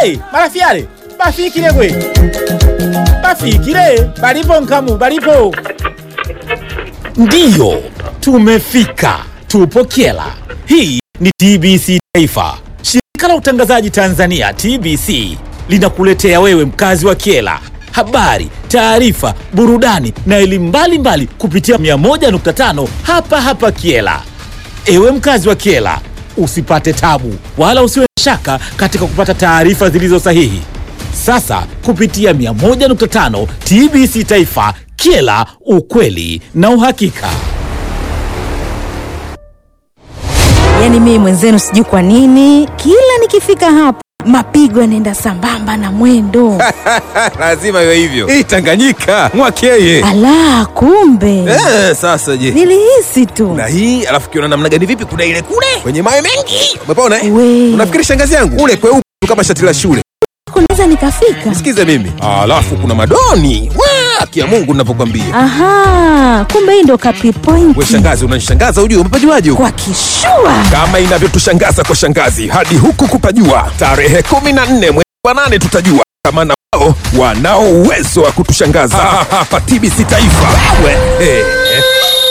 Hey, marafiale bafikile gwe bafikile balipo nkamu balipo ndiyo tumefika tupo kyela hii ni tbc taifa shirika la utangazaji tanzania tbc linakuletea wewe mkazi wa kyela habari taarifa burudani na elimu mbalimbali kupitia 101.5 hapa hapa kyela ewe mkazi wa kyela usipate tabu wala usiwe na shaka katika kupata taarifa zilizo sahihi sasa kupitia 101.5 tbc taifa kyela ukweli na uhakika yaani mimi mwenzenu sijui kwa nini kila nikifika hapa mapigo yanaenda sambamba na mwendo lazima iwe hivyo hii tanganyika mwakeye ala kumbe eh, sasa je nilihisi tu na hii alafu kiona namna gani vipi kuna ile kule kwenye mawe mengi umepona eh? We. unafikiri shangazi yangu ule kweupe tu kama shati la shule kunaweza nikafika sikize mimi alafu kuna madoni Wa, kia mungu navyokwambia aha kumbe hii ndo kapi we point shangazi unanishangaza ujue umepajuaje huko kwa kishua kama inavyotushangaza kwa shangazi hadi huku kupajua tarehe 14 mwezi wa nane tutajua kama na wao wanao uwezo wa kutushangaza hapa tbc taifa we, eh, eh.